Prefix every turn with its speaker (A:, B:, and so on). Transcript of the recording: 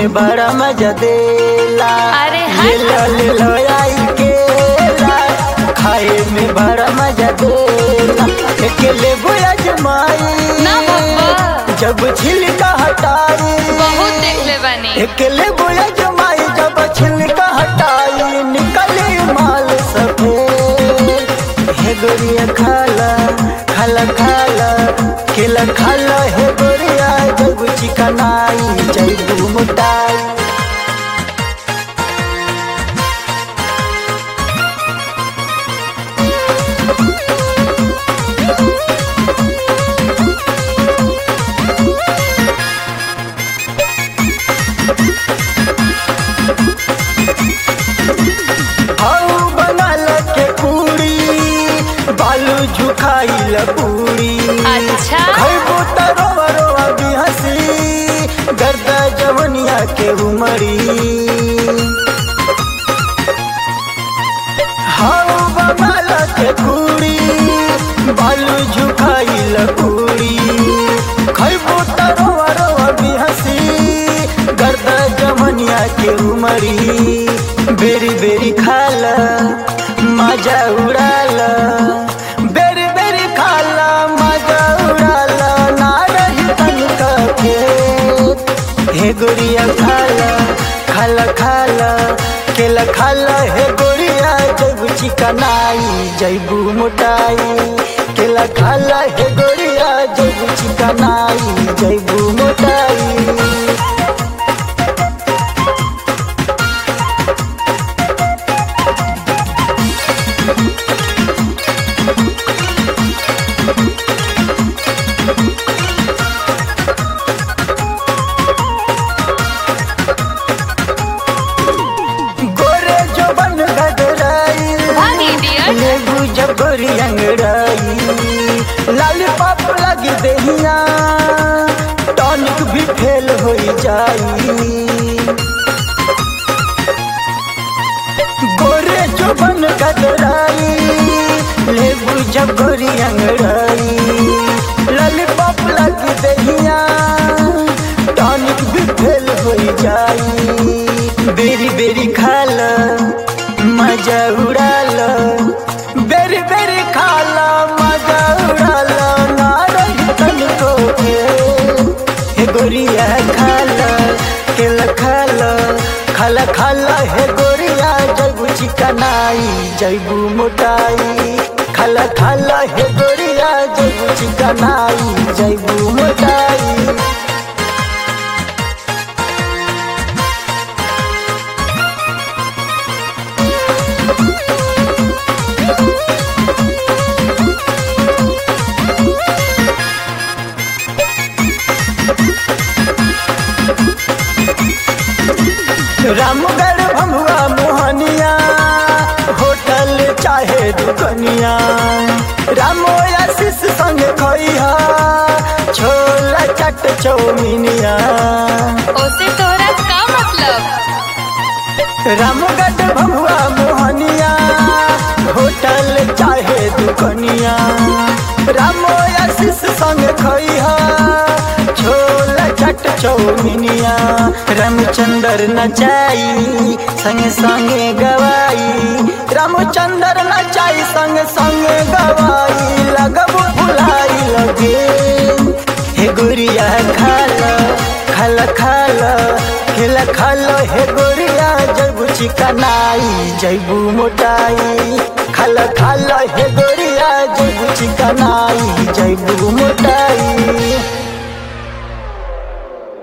A: में बड़ा मजा देला
B: अरे
A: ये
B: हट।
A: लो ले लो आई केला खाए में बड़ा मजा देला अकेले बुया जमाई
B: ना बाबा।
A: जब छिलका हटाई
B: बहुत देख ले बानी
A: अकेले बुया जमाई जब छिलका हटाई निकले माल सफेद हे गोरिया खाला खाला खाला केला खाला हे गोरिया जब चिकनाई जब मोटाई हाउ बनल के पूरी बालू झुकाइल पूरी
B: अच्छा
A: खैबो त रोवा रोवा भी हंसी गर्द जवनिया के उमरी हाउ बनल के पूरी बालू झुकाइल पूरी खैबो त रोवा रोवा भी हंसी गर्द जवनिया के उमरी बेरी बेरी खाला मजा उड़ाला बेरी बेरी खाला मजा उड़ाला ना रही तनिका खेत हे गोरिया खाला खाला खाला केला खाला हे गोरिया जब चिकनाई जैबू मोटाई केला खाला हे गोरिया जब चिकनाई जैबू मोटाई गोरे जो बन गदराई
B: भाग idiot।
A: लेबू जब गोरी अंगड़ाई लाल पाप लगी दहिया टॉनिक भी फेल हो जाई गोरे जो बन गदराई लेबू जब गोरी अंगड़ाई लाल पाप लगी दहिया टॉनिक भी फेल हो जाई बेरी बेरी खाला मजा उड़ाला बेरी बेरी खाला मजा उड़ाला ना रही तनिको के हे गोरिया खाला केला खाला खाला खाला हे गोरिया जैबू चिकनाई जैबू मोटाई खाला खाला हे गोरिया जैबू चिकनाई जैबू मोटाई रामगढ़ भमुआ मोहनिया होटल चाहे दुकनिया रामो आशीष संग खइहा छोला चट चौमिनिया
B: ओसे तोहरा का मतलब
A: रामगढ़ भमुआ मोहनिया होटल चाहे दुकनिया रामो आशीष संग खइहा छोला चट चौमिनिया रामचंद्र नचाई संगे संगे गवाई रामचंद्र नचाई संगे संगे गवाई लगब भुलाई लगे हे गुरिया खाला खाला खाला खेला खाला हे गोरिया जैबू चिकनाई जैबू मोटाई खाला खाला हे गोरिया जैबू चिकनाई जैबू मोटाई